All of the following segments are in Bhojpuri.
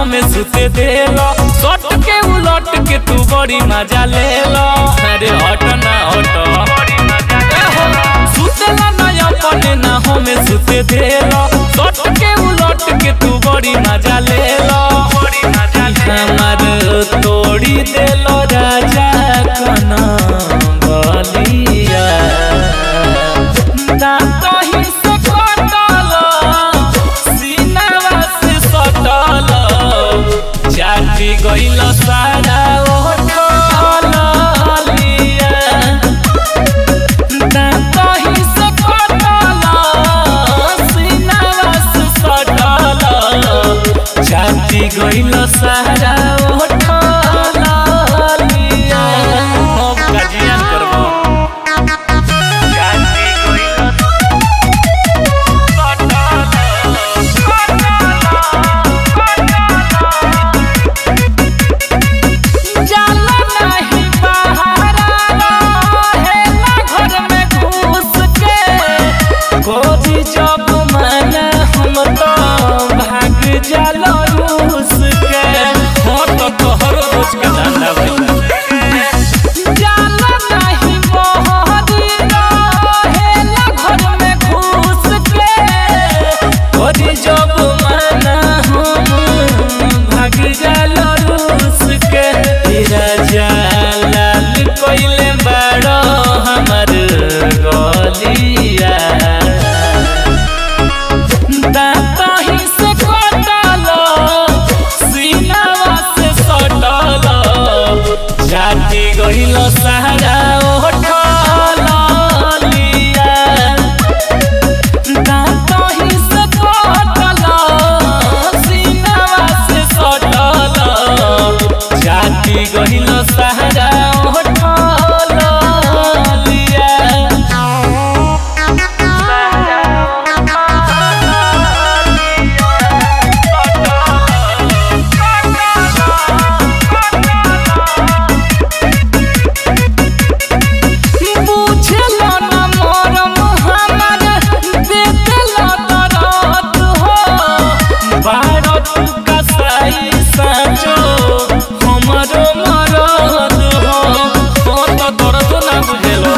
हमें सुते देलो सट के उलट के तू बड़ी मजा ले लो अरे हट ना हट सुतेला ना अपने ना हमें सुते देलो सट के उलट के तू बड़ी मजा ले लो हमार तोड़ी देलो राजा कना बलिया ना कहीं से कटल सीनावा से सटल चाटी गइल सारा ओठल लिया ना कहीं से कटल सीनावा से सटल चाटी गइल सारा ओठल लिया हम गाजियान करबो चाटी गइल जाला नाही बहारा रहेला घर में घुस के खोजी जब मन हम तो भाग जाला रूस के हो तो तोहर रोज के धंधा भइला जाला नाही बहारी रहेला घर में घुस के खोजी जब मन हम भाग जाला रूस के तेरा जालाल कोइले बड़ो हमर गलिया दाता ही से कटल सीनावा से सटल जाति गइल सहारा ओठल लिया दाता ही से कटल सीनावा से सटल जाति गइल सहारा ओठल लिया बुझलो ना मरम हमर देतलो दरद हो भारत कसाई साचो हमरो मरद हो हो तो दर्द ना बुझलो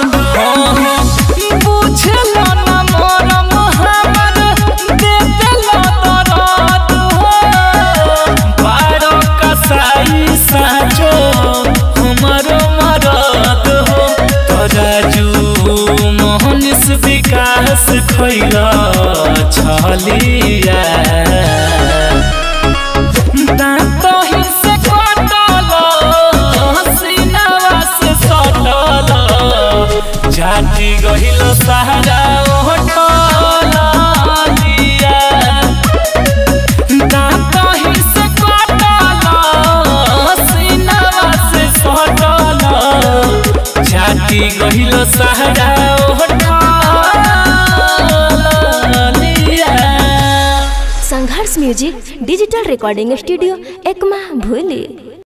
बुझलो ना मरम हमर देतलो दरद हो भारत कसाई साचो हमरो मरद हो तराजू मोहनिस विकास खैला छलिया दाँत ही से कटल सीनावा से सटल जाति गहिल सहारा ओठल लिया दाँत ही से कटल सीनावा से सटल जाति गहिल सहारा ओठल लिया संघर्ष music digital recording studio Ekma भूली